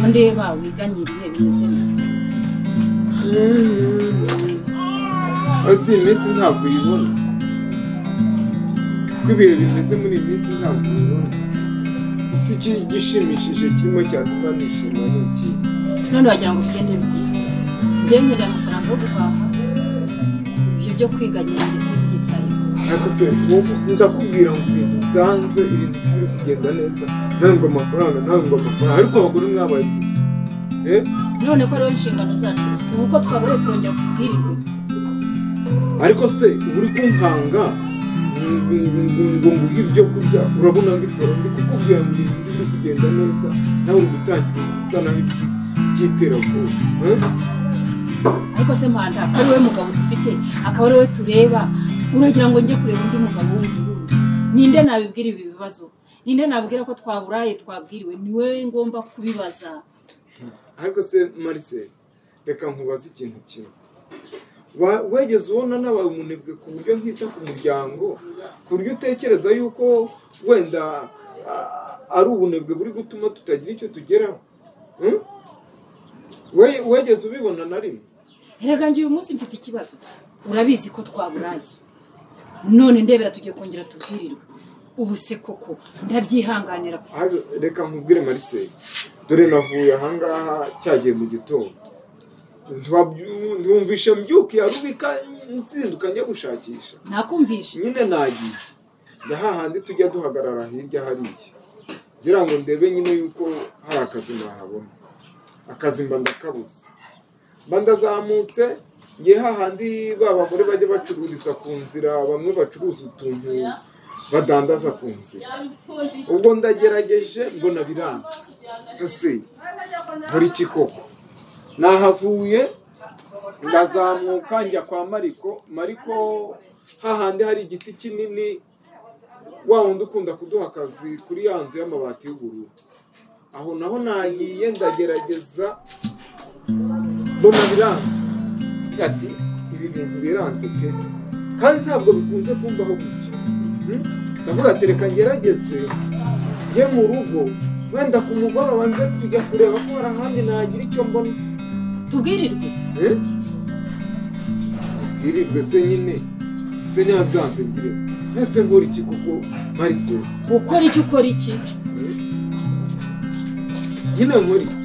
ndeba wiganye ibihe bimeze neza uzi iyi minsi ntabwo uyibona uko ibihe bimeze muri iyi minsi ntabwo uyibona gusa icyo gishimishije kirimo cyatuma nishima ni iki none wagira ngo tugende bigeze ngengereye amafaranga yo guhaha ibyo byo kwiganyira njye simbyitayeho ariko se wowe ndakubwira ngo ibintu byanze ibintu biri kugenda neza nawe ngo amafaranga nawe ngo amafaranga ariko abagore mwabaye eh? none ko rero inshingano zacu ubu uko twaburiye turongera kubwirirwe ariko se uba uri kunkanga ngo nguhe ibyo kurya urabona mbikora ndi kukubwira ngo ibintu biri kugenda neza nawe ngo utangire uzanaho iby'iterabwoba eh? ariko se mpanda akaba ari we mugabo dufite akaba ari we tureba uragira ngo njye kureba undi mugabo wundi wundi ninde nabibwira ibi bibazo ninde nabibwira ko twaburaye twabwiriwe niwe ngomba kubibaza ariko se marise reka nkubaze ikintu kimwe Wa- wegeze ubona nabaye umunebwe ku buryo nkita ku muryango ku buryo utekereza yuko wenda a- ari ubunebwe buri gutuma tutagira icyo tugeraho Hmm? We- wegeze ubibona na rimwe erega njye uyu munsi mfite ikibazo urabizi ko twaburaye none ndebera tugiye kongera tubwirirwe ubu se koko ndabyihanganira Ahari- reka nkubwire marise dore navuye ahangaha cyagiye mu gitondo Ntiwabyu- ntiwumvishe mbyuki yarubika nzinduka njya gushakisha nakumvishe nyine nagiye ni hahandi tujya duhagarara hirya hariya ngira ngo ndebe nyine yuko hari akazi nahabona akazi mba ndakabuze mba ndazamutse ngiye hahandi ba bagore bajya bacururiza ku nzira bamwe bacuruza utuntu badandaza ku nzira ubwo ndagerageje mbona biranga ese buri kikoko nahavuye ndazamuka njya kwa mariko mariko hahandi hari igiti kinini wa wundi ukunda kuduha akazi kuri ya nzu y'amabati y'ubururu aho naho nagiye ndagerageza mbona biranze ati ibi bintu biranze pe kandi ntabwo bikunze kumbaho gutya Hmm? ndavuga ati reka ngerageze njye mu rugo wenda ku mugoroba nze kujya kureba ko hari ahandi nagira icyo mbona tubwirirwe Eh? iribwe se nyine se nyabyanze ngire ese nkora iki kuko marise ukora icyo ukora iki nyine nkora iki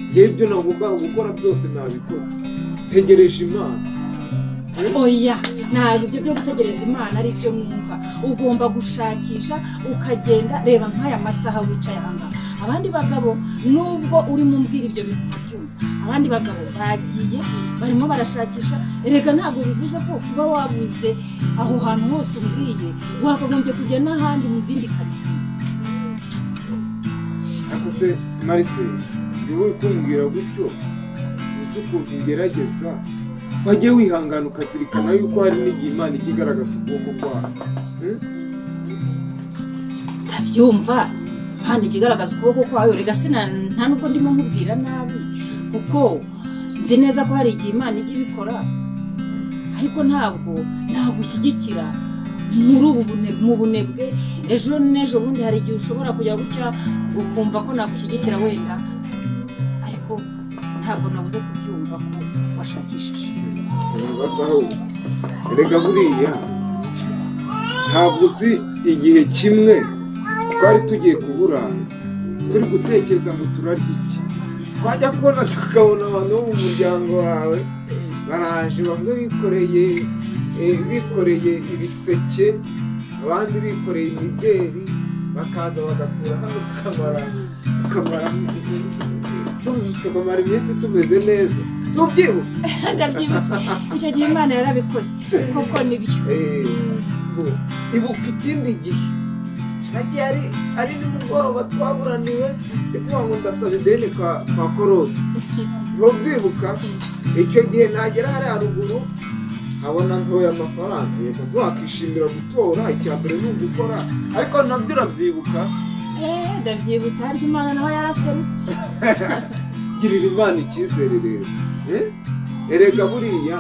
ngewe ibyo nagombaga gukora byose nabikoze ntegereje imana oya ntabwo ibyo byo gutegereza imana ari byo mwumva ugomba gushakisha ukagenda reba nk'aya masaha wicaye aha ngaha abandi bagabo nubwo urimo umbwira ibyo bintu ntabyumva abandi bagabo bagiye barimo barashakisha erega ntabwo bivuze ko kuba wabuze aho hantu hose umbwiye wakagombye kujya n'ahandi mu zindi karitsiye ariko se marise niwe uri kumbwira gutyo uzi ukuntu ngerageza wajye wihangana ukazirikana yuko hari n'igihe imana ijya igaragaza ukuboko kwayo Hmm? ndabyumva hano ijya igaragaza ukuboko kwayo rega sina nta nubwo ndimo nkubwira nabi kuko nzi neza ko hari igihe imana ijya ibikora ariko ntabwo nagushyigikira muri ubu bune- mu bunebwe ejo n'ejo bundi hari igihe ushobora kujya gutya ukumva ko nagushyigikira wenda ariko ntabwo nabuze kubyumva ko washakishije ntibazaho erega buriya ntabwo uzi igihe kimwe twari tugiye kubura turi gutekereza ngo turarya iki twajya kubona tukabona abantu bo mu muryango wawe baraje bamwe bikoreye eh, bikoreye ibiseke abandi bikoreye imideri bakaza bagatura hano tukamara tukamara tukamara iminsi tumeze neza tubyibuka ndabyibutse icyo gihe imana yarabikoze koko nibyo Eh, ibuka ikindi gihe nagiye ari ari nimugoroba twaburaniwe ndikuvuga ngo ndasaba ideni kwa kwa korode ntubyibuka icyo gihe nagera hariya ruguru nkabona ntoya amafaranga yego wakishimira gutora icya mbere ni ugukora ariko nabyo urabyibuka Eh, ndabyibutse harya imana naho yaraserutse girira imana icyizere rero Eh? erega buriya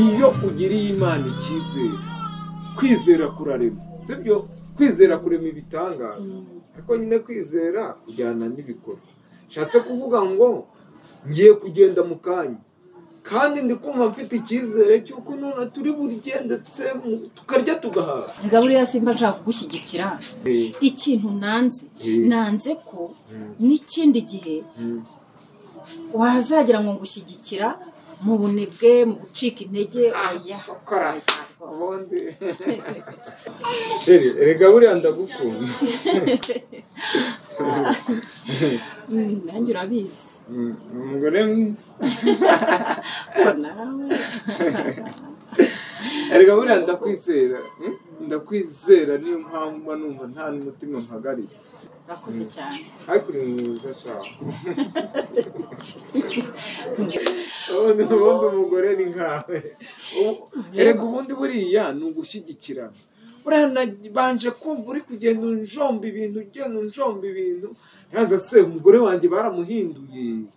iyo ugiriye imana icyizere kwizera kurarema sibyo kwizera kurema ibitangaza Mm. ariko nyine kwizera kujyana n'ibikorwa nshatse kuvuga ngo ngiye kugenda mu kanya kandi ndi kumva mfite icyizere cy'uko none turi buryigendetse tukarya tugahaha reka buriya simba nshaka kugushyigikira ikintu nanze Mm. nanze ko n'ikindi gihe Mm. wazagira ngo ngushyigikira mu bunebwe mu gucika intege Ah, oya ukora. oya rwose. ubundi sheri erega buriya ndagukunda Mm, nanjye urabizi Mm, umugore mwiza ko nawe erega buriya ndakwizera Mm, ndakwizera niyo mpamvu mba numva nta n'umutima mpagaritse urakoze cyane ariko uri mwiza cyane ubundi ubundi umugore ni nkawe Ubu- erega ubundi buriya ni ugushyigikirana buriya nabanje kumva uri kugenda unjomba ibintu ugenda unjomba ibintu yaza se umugore wanjye baramuhinduye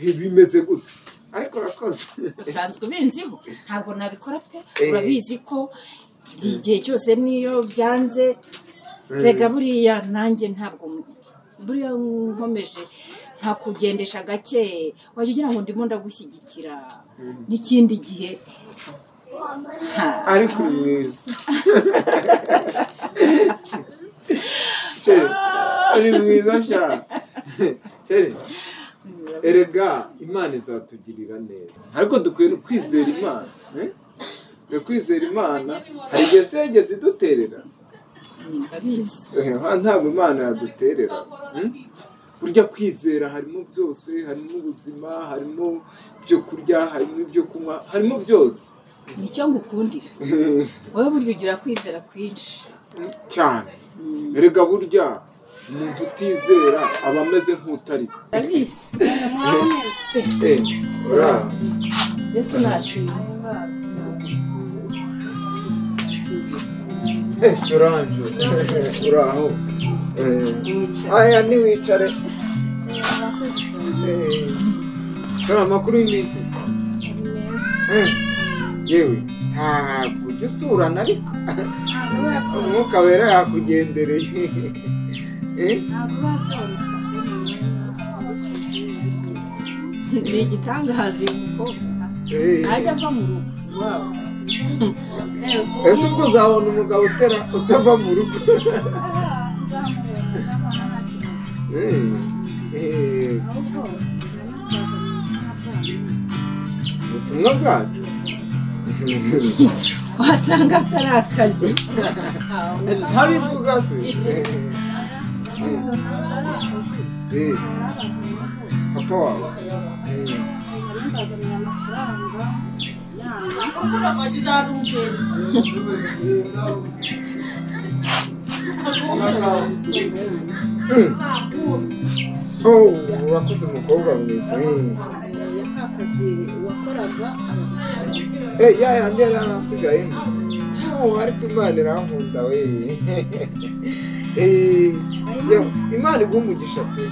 Eh, bimeze gutya ariko urakoze usanzwe ubiziho ntabwo nabikora pe Eh. urabizi ko igihe cyose niyo byanze rega buriya nanjye ntabwo buriya nkomeje nka kugendesha gake wajya ugira ngo ndimo ndagushyigikira Mm. n'ikindi gihe ha, ariko uri mwiza Chere, uri mwiza sha Chere, erega imana izatugirira neza ariko dukwiye no kwizera imana eh? Dukwiye kwizera imana hari igihe se yageze iduterera ndabizi Eh, ntabwo imana yaduterera mm? burya kwizera harimo byose harimo ubuzima harimo ibyo kurya harimo ibyo kunywa harimo byose nicyo ngukundira wowe burya ugira kwizera kwinshi cyane Mm, erega burya umuntu utizera aba ameze nk'utari ndabizi Eh, ura- mbese nashuye Eh, Solange, eh, uraho Eh, aya ntiwicare Eh, dore amakuru y'iminsi Eh, yewe ntabwo ujya usurana ariko umwuka wera yakugendereye Eh, ni igitangaza uyu mukobwa eh. ntajya ava mu rugo iwabo ese ubwo uzabona umugabo utera utava mu rugo Eh, eh, ubutumwa bwacu wasanga atari akazi ntabivuga se Eh, eh, papa wawe Eh, oh, urakoze umukobwa mwiza Eh. Eh, ya yandi yari arasigaye Oh, ariko imana irankunda we Eh, yo, imana iguha umugisha pe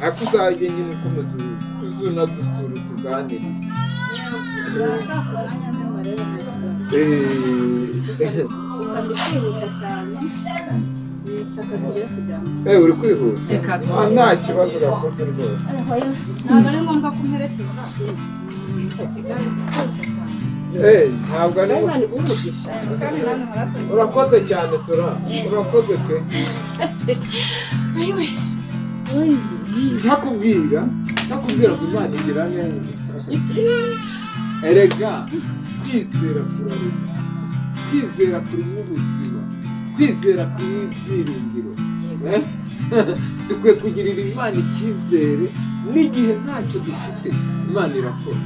ariko uzajye nyine ukomeza uzunadusura utuganirize Eh, eh, uri kwihuta reka Ah, nta kibazo urakoze rwose ntabwo ari ngombwa kumperekeza kigali Eh, ntabwo ari imana igumugisha kandi nanjye murakoze urakoze cyane sora urakoze pe ayiwe Oy, ntakubwira ntakubwira ngo imana igira neza erega kwizera kurarema kwizera kurimo ubuzima kwizera kurimo ibyiringiro Eh? dukwiye kugirira imana icyizere n'igihe ntacyo dufite imana irakora